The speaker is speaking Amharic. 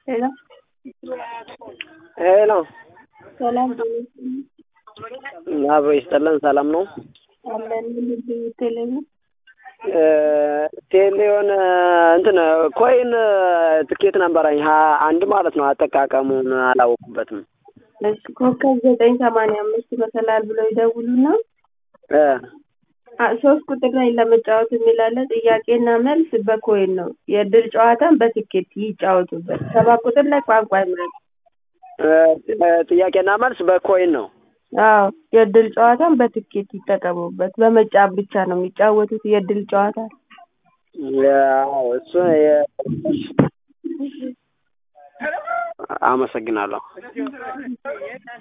ሄሎ ሄሎ ሰላም አብሮ ይስጠለን። ሰላም ነው አለን ቴሌቪ ቴሌ የሆነ እንትን ኮይን ትኬት ነበረኝ ሀያ አንድ ማለት ነው። አጠቃቀሙን አላወቁበትም። እሺ ኮከብ ዘጠኝ ሰማንያ አምስት መሰላል ብለው ይደውሉና እ አ- ሶስት ቁጥር ላይ ለመጫወት የሚላለ ጥያቄና መልስ በኮይን ነው። የእድል ጨዋታን በትኬት ይጫወቱበት። ሰባት ቁጥር ላይ ቋንቋ ይምረጡ። እ ጥያቄና መልስ በኮይን ነው። አዎ የእድል ጨዋታን በትኬት ይጠቀሙበት። በመጫወት ብቻ ነው የሚጫወቱት የእድል ጨዋታ። ያው እሱ የ- አመሰግናለሁ።